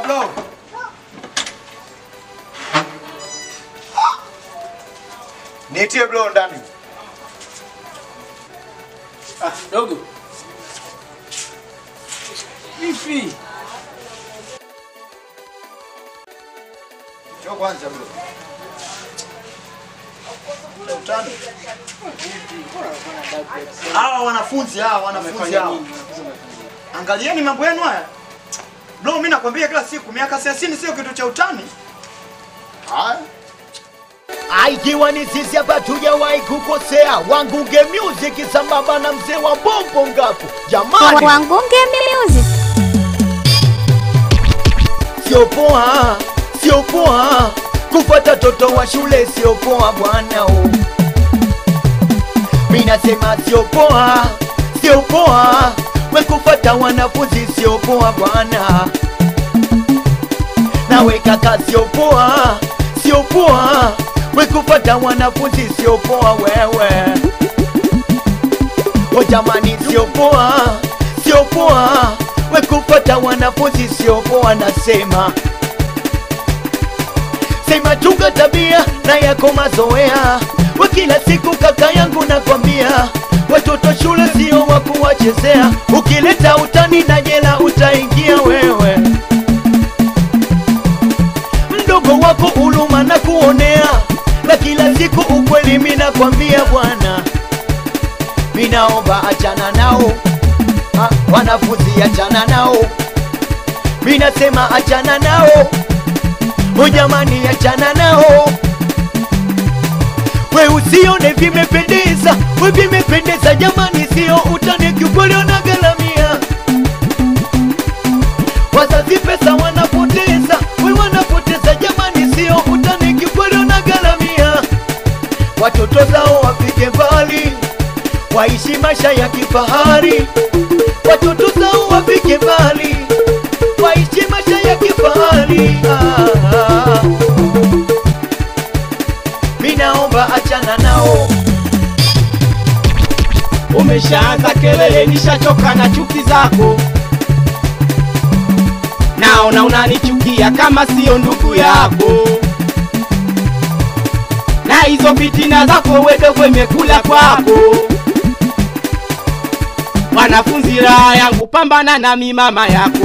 bro. Nitie bro ndani. Ah, dogo. Vipi? Njoo kwanza bro. Utani. Hawa wanafunzi hawa wanafunzi hawa. Angalieni mambo yenu haya. Bro, mimi nakwambia kila siku miaka 30 sio kitu cha utani. Haya. Aikiwa ni sisi hapa tujawahi kukosea, Wangunge Music sambamba na mzee wa Bombo Ngapo. Jamani, Wangunge Music. sio poa, sio poa kufuata toto wa shule, sio poa bwana. oh. Mimi nasema sio poa, sio poa we kufuata wanafunzi, sio poa bwana. Nawe kaka, sio poa, sio poa we kufuata wanafunzi, sio poa wewe. O jamani, sio poa, sio poa we kufuata wanafunzi, sio poa nasema sema chunga tabia na yako mazoea we kila siku kaka yangu nakwambia watoto shule sio wa kuwachezea ukileta utani na jela utaingia wewe mdogo wako uluma na kuonea na kila siku ukweli mina kwambia bwana minaomba achana nao ha, wanafunzi achana nao minasema achana nao o jamani achana nao we usione vimependeza we vimependeza jamani sio utani kiukweli wanagalamia wazazi pesa wanapoteza we wanapoteza jamani sio utani kiukweli wanagalamia watoto zao wafike mbali waishi maisha ya kifahari watoto zao wafike mbali waishi maisha ya kifahari ah, ah. mi naomba achana nao Umeshaanza kelele, nishachoka na chuki zako. Naona unanichukia kama sio ndugu yako, na hizo fitina zako wedogo imekula kwako. Wanafunzi raha yangu, pambana nami mama yako.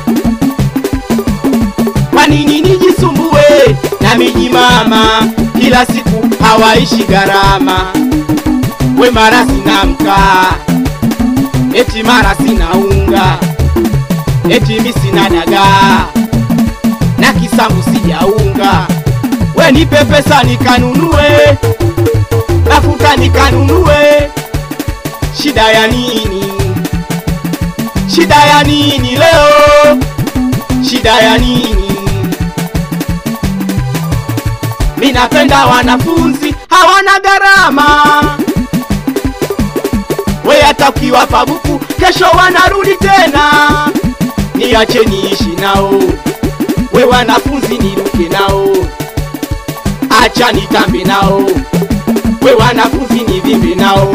Kwa nini nijisumbue na miji mama, kila siku hawaishi gharama we mara sina mkaa, eti mara sina unga, eti mi sina dagaa na kisambu sijaunga. We nipe pesa nikanunue, mafuta nikanunue, shida ya nini? Shida ya nini leo? Shida ya nini? Mi napenda wanafunzi hawana gharama we hata ukiwapa buku kesho wanarudi tena. Niache niishi nao, we wanafunzi niruke nao, acha nitambe nao, we wanafunzi nivimbe nao.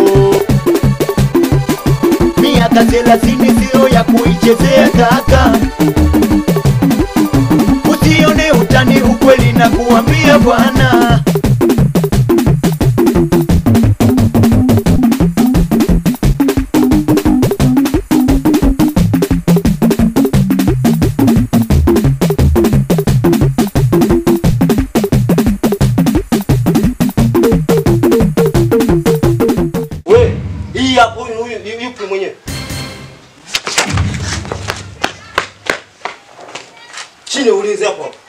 miaka thelathini sio ya kuichezea kaka usione utani ukweli na kuambia bwana We, hii hapo huyu huyu yu- yupi mwenyewe? Chini ulinzi hapo. hapo.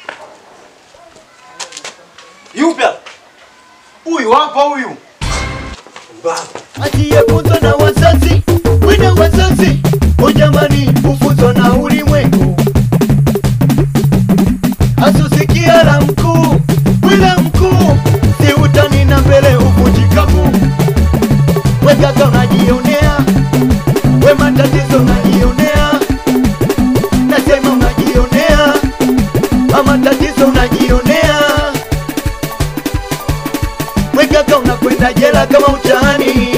Yupi hapo? Huyu hapa huyu. Mbaya. asiyefuzwa na wazazi wena wazazi ujamani hufuzwa na ulimwengu asusikia la mkuu wila mkuu si utani na mbele uvunjikavu wekaka unajionea we matatizo unajionea nasema unajionea ama tatizo unajionea wekaka unakwenda jela kama utani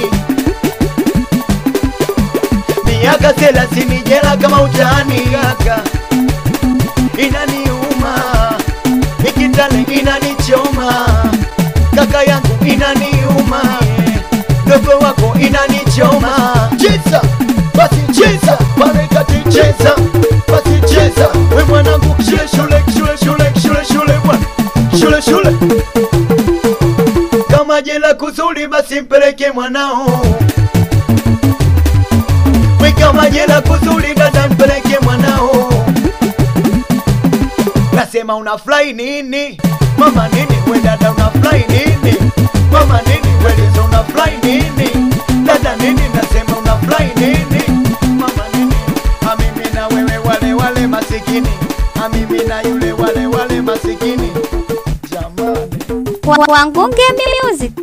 miaka thelathini jela kama utani kaka inaniuma ikitale inanichoma kaka yangu inaniuma dogo wako inanichoma cheza basi cheza pale kati cheza basi cheza we mwanangu shule shule shule shule shule shule bwana shule shule kama jela kuzuri basi mpeleke mwanao we kama jela kuzuri dada mpeleke mwanao nasema unafurahi nini mama nini we dada unafurahi nini mama nini welizo unafurahi nini dada nini nasema unafurahi nini mama nini amimi na wewe wale wale masikini amimi na yule wale wale masikini jamani Wa- Wangunge Music.